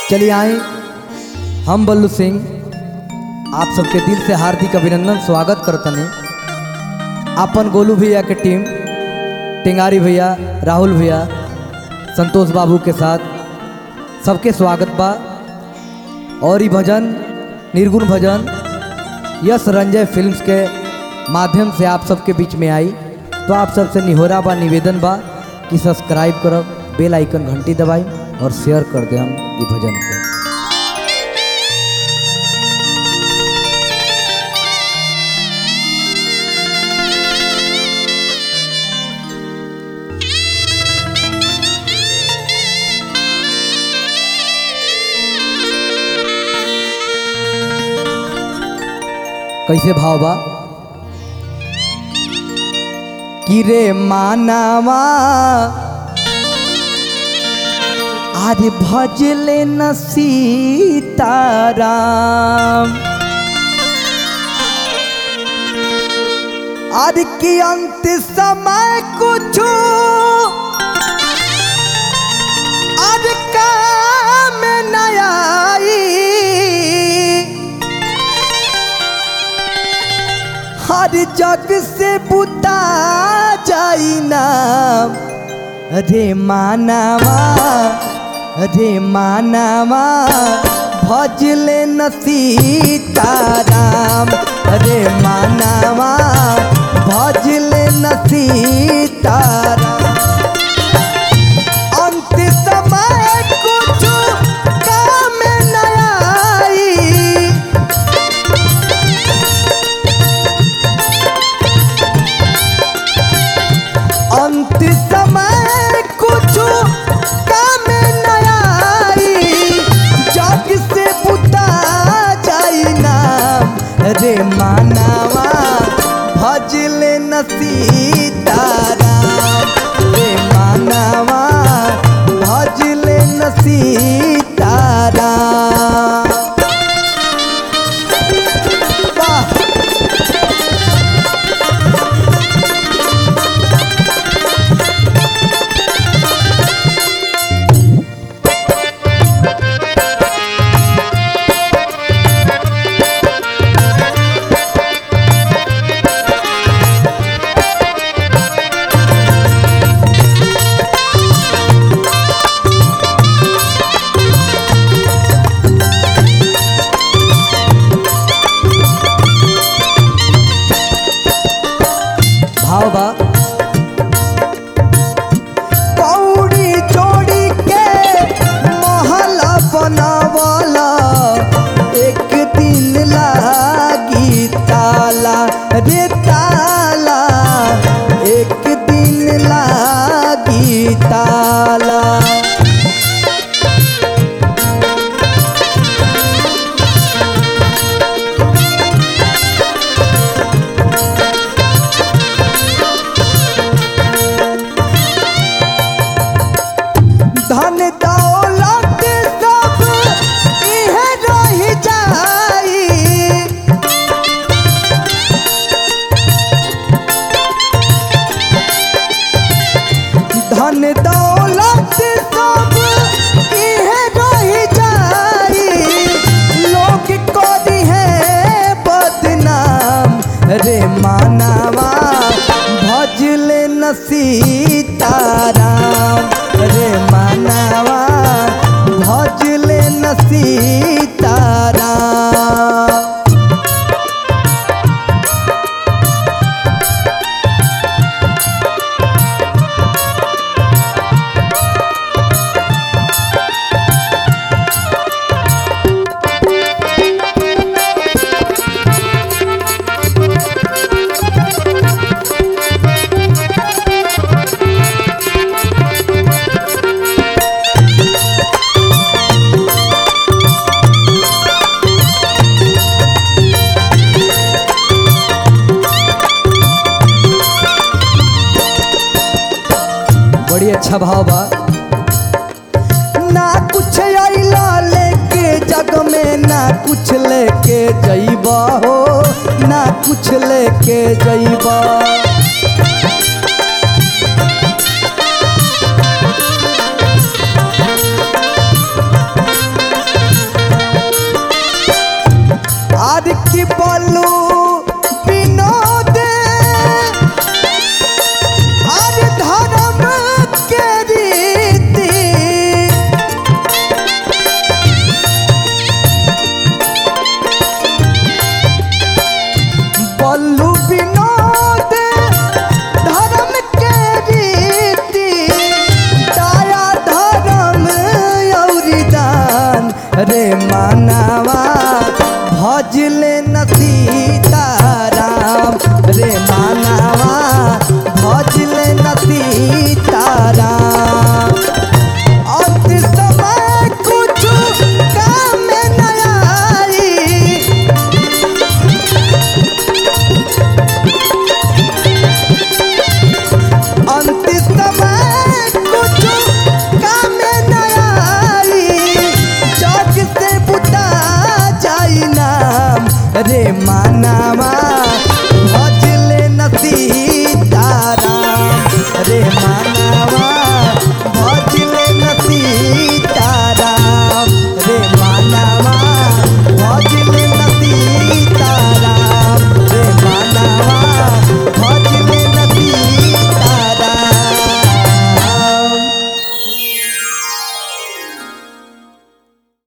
चलिए आए हम बल्लू सिंह आप सबके दिल से हार्दिक अभिनंदन स्वागत करतनी अपन गोलू भैया के टीम टिंगारी भैया राहुल भैया संतोष बाबू के साथ सबके स्वागत बा और ये भजन निर्गुण भजन यश रंजय फिल्म्स के माध्यम से आप सबके बीच में आई तो आप सबसे निहोरा बा निवेदन बा कि सब्सक्राइब करब बेल आइकन घंटी दबाई और शेयर कर दे हम ये भजन के कैसे भाव बा कि रे मानावा आज भजले न सीताराम आज की अंत समय कुछ आज काम न आई हर जग से बुता जाई नाम रे मानवा रे मानवा भजले न सीताराम रे मानवा भजले न सीताराम अंत समय कुछ काम न आई अंत समय कुछ काम न आई जग से बुता जाई नाम रे मानवा भजले न सीताराम रे मानवा भजले न सीताराम वाह भाव बा कौड़ी जोड़ी के महला बनावाला एक दिन लागी ताला रे ताला एक दिन लागी ताला धन दौलत सब इहे रह जाई धन दौलत सब इहे रह जाई लोग करी है बदनाम रे मानवा भजले न सीताराम रे मानवा भजले न सीताराम बड़ी अच्छा भाव बा ना कुछ अइला लेके जग में ना कुछ लेके जइबा हो ना कुछ लेके जइबा रे